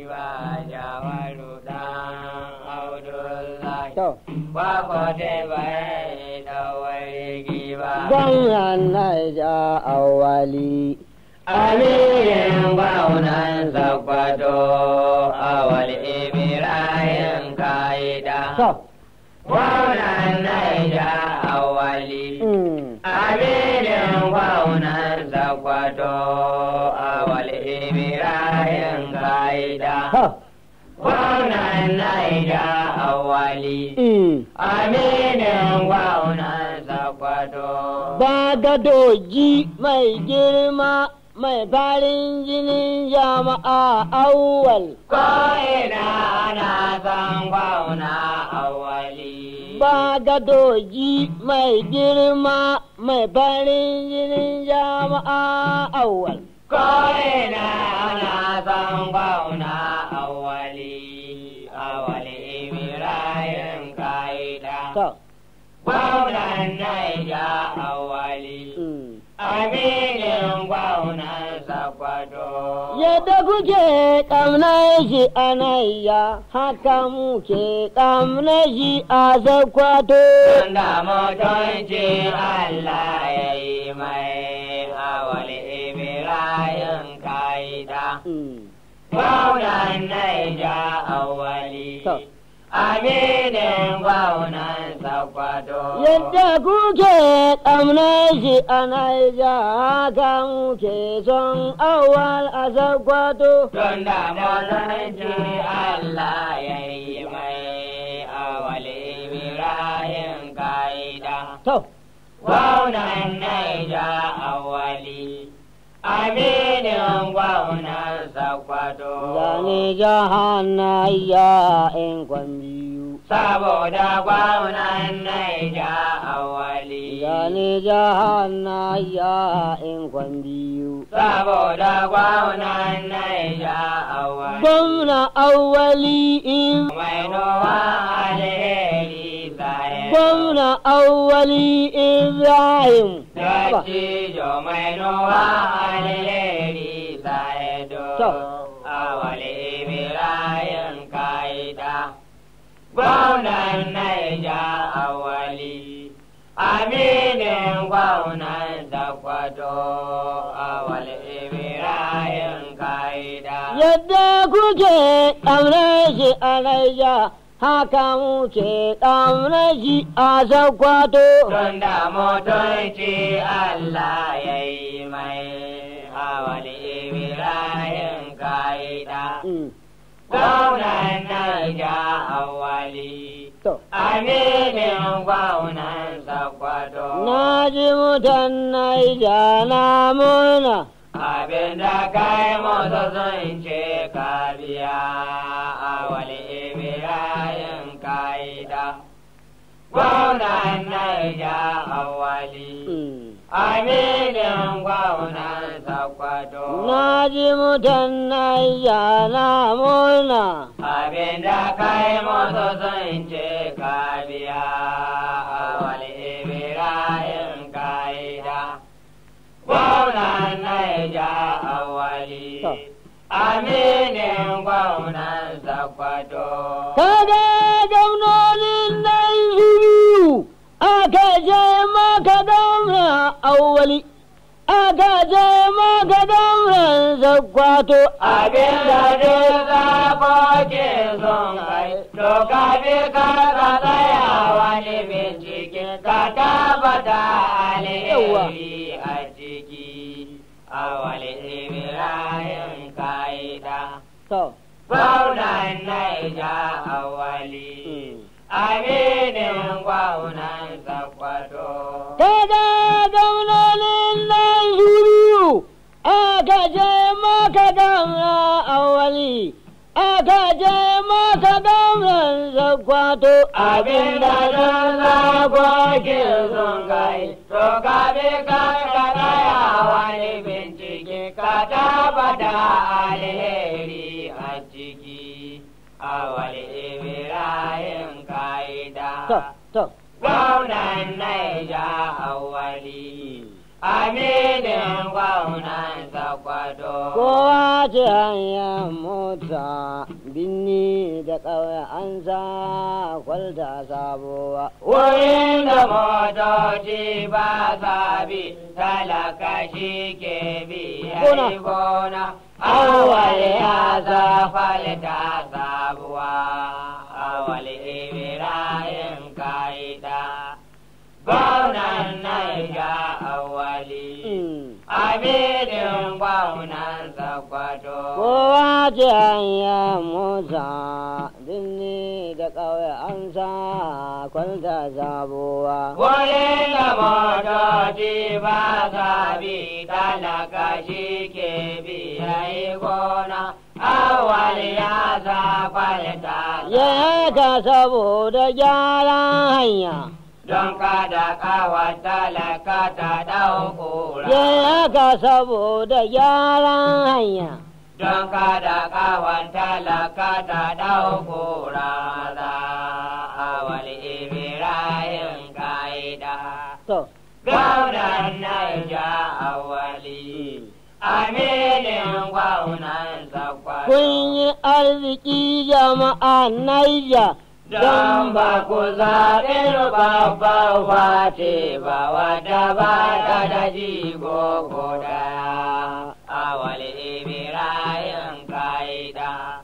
giwa jawaru dan Abdullahi. to Kwakwate bai dawai giwa. gwamnan naija awali Amirin gwamnan Sokoto awal Ibrahim Kaida. to Gwamnan Naija awali. mm, Amirin gwamnan Sokoto awal Ibrahim Kaida. to Gwamnan Naija awali. mm. Aminin gwamnan Sokoto. ba gadoji mai girma mai farin jinin jama'a awwal Ko'ina ana san gwauna awali. ba gadoji mai girma mai farin jinin jama'a awwal Ko'ina ana san gwauna awali. Awali Ibrahim Kaida. to Gwaunan Naija awali. mm. Aminin gwaunan Sakwato. Yadda kuke ƙamnar shi a nayya, haka muke ƙamnar shi a zakwato. Tunda mutunci Allah ya yi mai awali Ibrahim Kaida. Mm. Gwaunan Naija awali. To. Aminin gwaunan Sakwato. Yadda kuke ƙamnar shi a nayya, haka muke son awal a zakwato. Tunda mutunci Allah ya yi mai awali Ibrahim Kaida. To, Gwaunan Naija awali, aminin gwaunan Sakwato. zane jahannayya in kwan biyu. Saboda gwaunan Naija awali. Zane jahannayya in kwan biyu. Saboda gwaunan Naija awali. Gwamna awwali in Mai nowa alheri zai. gwamna awwali Ibrahim. Dattijo mai nowa alheri zai do. To. Awali Ibrahim kaida. Gwaunan Naija awali. Aminin gwaunan Dakwato. Awali Ibrahim kaida. Yadda kuke ƙamnar shi a Naija, haka muke ƙamnar shi a Sokoto. Tunda mutunci Allah ya yi mai awali Ibrahim kaida. Mm, Gwaunan Naija awali. To, Aminin gwaunan Sakwato. na ji mutan Naija na murna. Abin da kai musu sun ce ka biya awali Ibrahim kaida. Gwaunan Naija awali. Mm. Aminin gwaunan Sakwato. Na ji mutan Naija na murna. Abin da kai musu sun ce ka biya awali Ibrahim kaida. Gwaunan Naija awali. To. Aminin gwaunan Sakwato. Kaga gwamnonin nan zuru aka je maka gwamna awwali. Aka je maka gwamnan zakwato. Abin da duk zakoki sun kai, to ka bi ka ka tsaya wani bincike ka tabbata alheri a ciki. Awali Ibrahim kaida, To, gwaunan Naija awali, aminin gwaunan Sakwato. kaga gwamnonin nan zuru aka je maka gwamna awwali. Aka je maka gwamnan zakwato. Abin da don zagogi sun kai, to ka bi ka ka tsaya wani bincike ka tabbata alheri a ciki. Awali Ibrahim To, kaida, to. gwamnan Naija awali. aminin gwamnan sakwato. Kowa ce hanyar mota binni da ƙauye an sa kwalta sabuwa. Wurin da motoci ba sa bi talaka shi ke bi Gona. yayi gona. Awal ya zafalta sabuwa, awal Ibrahim kaida. Gwamnan Naija awali, Mm. aminin gwamnan Sakwato. Kowa ce hanyar mota binni da ƙauye an sa kwalta sabuwa. Wurin da motoci ba sa bi talaka shi ke bi yayi gona, awal ya zafalta Ya ka saboda gyaran hanya. don kada kawa talaka ta ɗaukura. Ya ka saboda gyaran hanya. Don kada kawa talaka ta ɗaukura za awal Ibrahim ka'ida. To, Gwamnan Naija awali, aminin gwamnan Zakwato. kun yi arziki jama'a Naija. Don ba ku zaɓi babban fati ba wata ba ta da jigo ko daya. Awal Ibrahim ka'ida.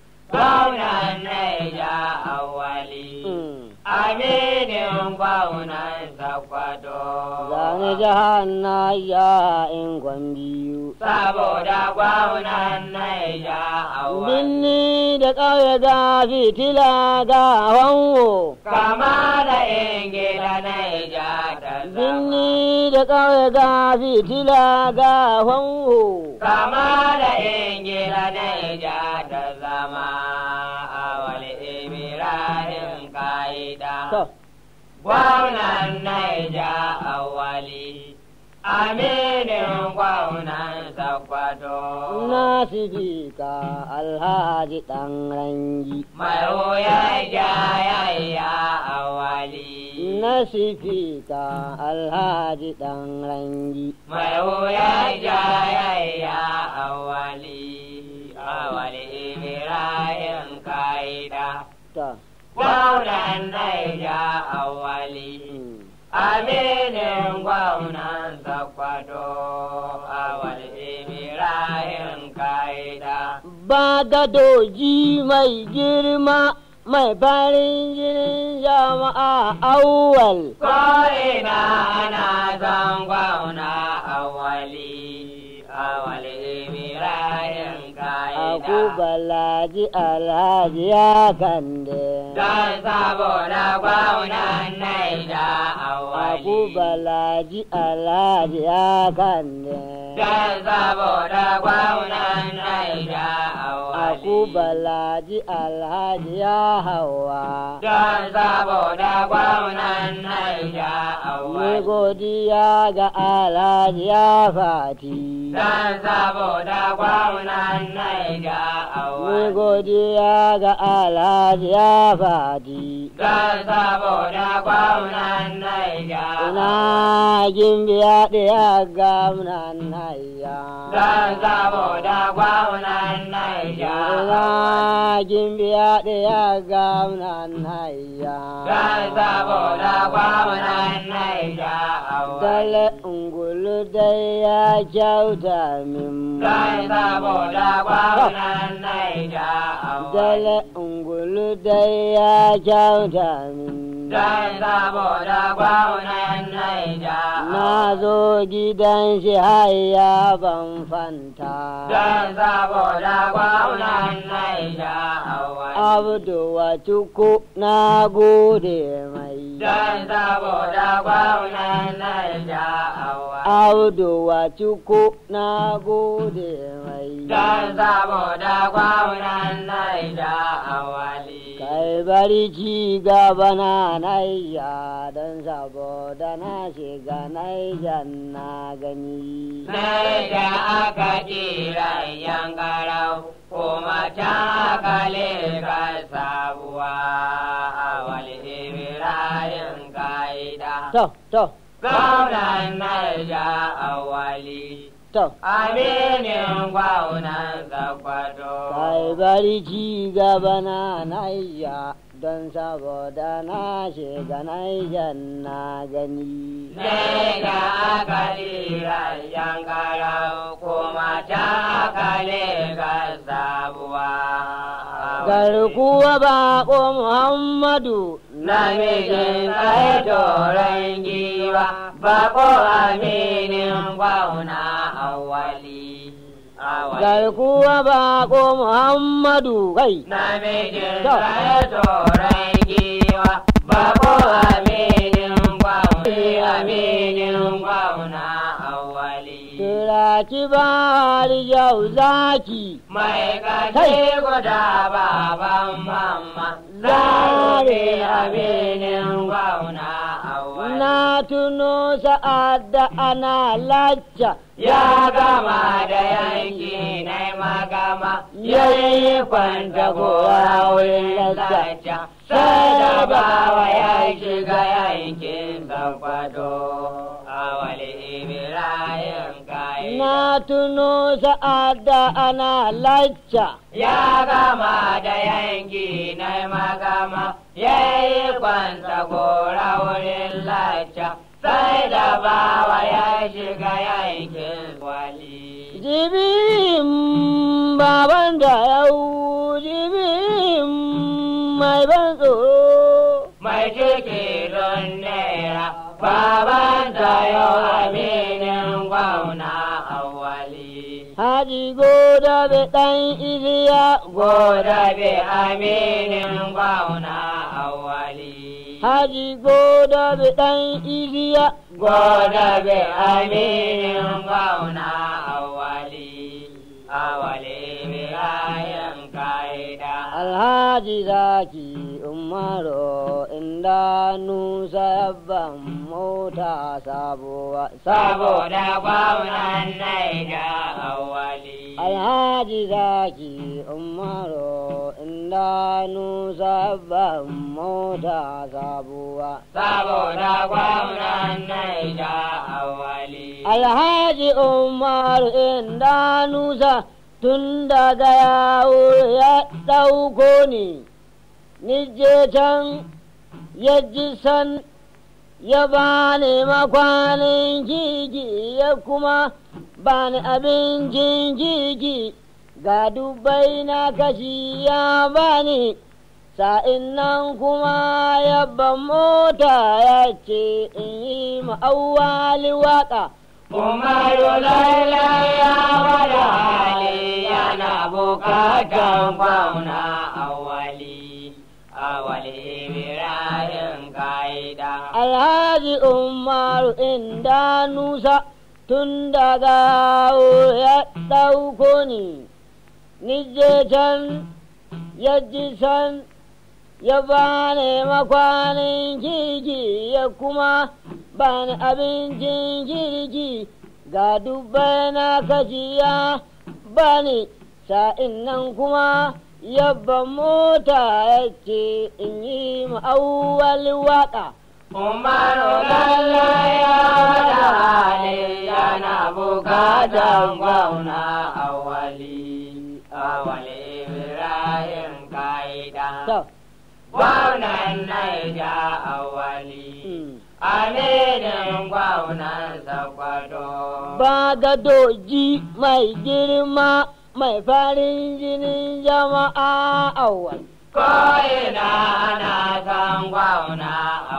Gwamnan Naija awali. Mm. Aminin gwamnan Sakwato. Zane jihar Naija in kwan biyu. Saboda gwamnan Naija awali. Binni da ƙauye ga fitila ga wanwo. Kama da ingila Naija ta zama. Binni da ƙauye ga fitila ga wanwo. Kama da ingila Naija ta zama. Awal Ibrahim ka'ida. To, Gwamnan Naija awali. Aminin gwamnan Sakwato. na sifika alhaji ɗan rangi. Mai wuya jayayya awali. Na sifika alhaji ɗan rangi. Mai wuya jayayya awali. Awali Ibrahim ka'ida. Ta, Gwamnan Naija awali. mm. Aminin gwamnan Sakwato. Awali Ibrahim ka'ida. Ba da doji mai girma mai farin jinin jama'a awwal. Ko'ina ana zan gwamna awali. Awali Ibrahim ka'ida. Aku balaji alhaji ya kande. Don saboda gwamnan Naija awali. Aku balaji alhaji ya kande. Don saboda gwamnan Naija awali. Aku balaji alhaji ya hawa. Don saboda gwamnan Naija Mai awali. godiya ga alhaji ya fati. Don saboda gwamnan Naija Mai awali. godiya ga alhaji ya fati. Don saboda gwamnan Naija Ina awali. gimbiya ɗaya gamnan naya. Don saboda gwamnan Naija Ina awali. gimbiya ɗaya gamnan naya. Don saboda gwamnan Naija awali. Dale ungulu dai ya kyauta min. Don saboda gwamnan Naija awali. Dale ungulu dai ya kyauta min. Don saboda gwamnan Naija Na zo gidan shi haya ban fanta. Don saboda gwamnan Naija awali. Abdu wa cuku na gode mai. Don saboda gwamnan Naija awali. Abdu wa cuku na gode mai. Don saboda gwamnan Naija awali. Kai bari ci gaba na naiya don saboda na shiga naija na gani. Naija aka kira yankarau kuma can aka leka sabuwa awali Ibrahim ka'ida. To, to, gwamnan naija awali to aminin gwamnan zakwato kai bari ci gaba na naija don saboda na shiga naijan na gani ne da akali rayan karau kuma ta akali ga sabuwa garkuwa bako muhammadu namijin kai toron giwa bako aminin gwauna awali awali garkuwa bako muhammadu kai namijin To. kai toron giwa bako aminin gwauna aminin gwauna awali turaki ba yau zaki mai kace guda baban mamma zare aminin gwauna awali na tuno sa'ad da ana lacca ya gama da yanki na magama ya yi kwanta gora wurin lalaca sai da bawa ya shiga yankin zakwato a wali ibrahim kayi na tuno sa'ad da ana lacca ya gama da yanki na magama ya yi kwanta gora wurin lalaca sai da bawa ya shiga yankin wali jibin baban da yau jibin mai ban tsoro mai ciki don naira baban tayo aminin gwauna awali haji goda be ɗan iliya goda be aminin gwauna awali haji goda be ɗan iliya goda be aminin gwauna awali awali be ayan kaida alhaji zaki umaru inda nusa yabban mota sabuwa saboda gwamnan naija awali alhaji zaki umaru inda nusa yabban mota sabuwa saboda gwamnan naija awali alhaji umaru inda nusa tun daga yawo ya ɗauko ni nije can ya ji san ya bani makwanin kiki ya kuma bani abincin kiki ga dubbai na kashi ya bani sa'in nan kuma yabban mota ya ce in yi ma'auwali waƙa Umaru lailai ya wada hali yana bukatan gwamna awali awali Ibrahim kaida Alhaji Umaru inda Nusa tun daga ya ɗauko ni, nije can ya ji san ya bani makwanin kirki ya kuma bani abincin kirki ga dubbai na kaciya bani sa'in nan kuma yabba mota ya ce in yi ma'auwal waƙa. Umaru lailai ya wada hali yana bukatan gwamna awali awali Ibrahim kaida To, gwamnan Naija awali mm. aminin gwamnan Sokoto. ba ga doji mai girma mai farin jinin jama'a awal. Ko'ina ana san gwamna